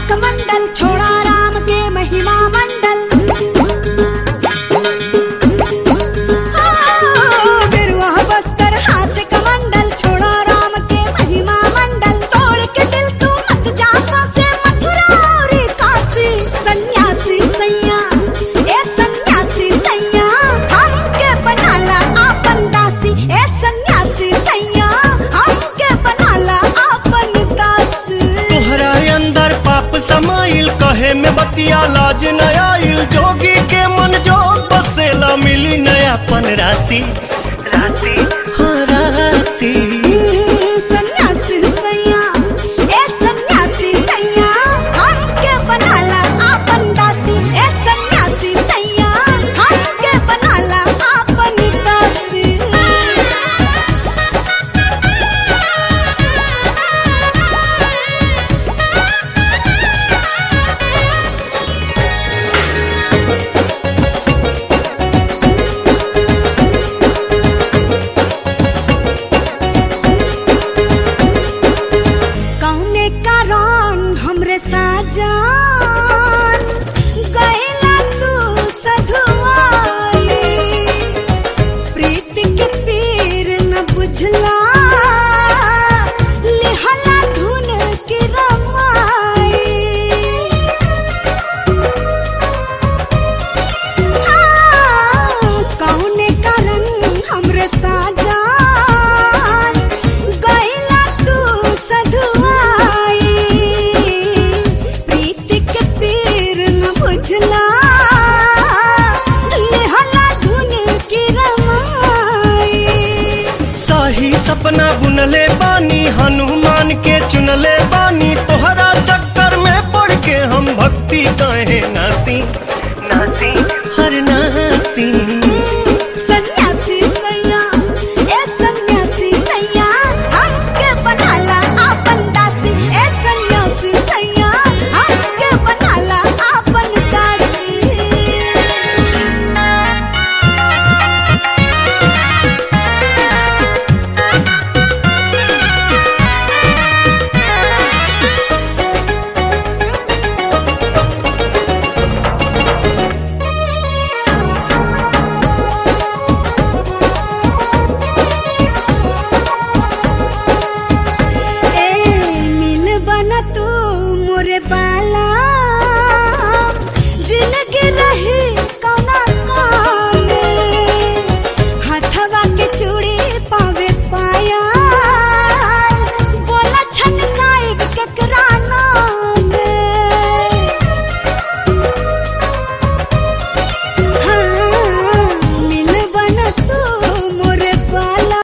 कमंडल छोड़ा राम के महिमा मंडल हाँ, गिरुआ बस्तर हाथ कमंडल छोड़ा राम के महिमा मंडल तोड़ के दिल तू मत जा से मथुरा और काशी सन्यासी सैया ए सन्यासी सैया हमके बनाला आपन दासी ए सन्यासी सैया हमके बनाला आपन दासी तोहरा अंदर पाप समाइल कहे में बतिया लाज न आइल जोगी के मन जोग बसेला मिली नयापन राशि राशि हाँ राशि सन्यासी सैया ए सन्यासी सैया हमके बनाला आपन दासी ए सन्यासी सैया हमके बनाला आपन दासी कौने कारण हमरे साजान गैला तू सधुआई प्रीति के पीर न बुझला लिहला धुन की रमाई कौने कारण हमरे साजान गैला तू सधुआई प्रीति के पीर न बुझला लेहला धुन की रमाई सही सपना बुनले बानी हनुमान के चुनले बानी तोहरा चक्कर में पड़ के हम भक्ति कहे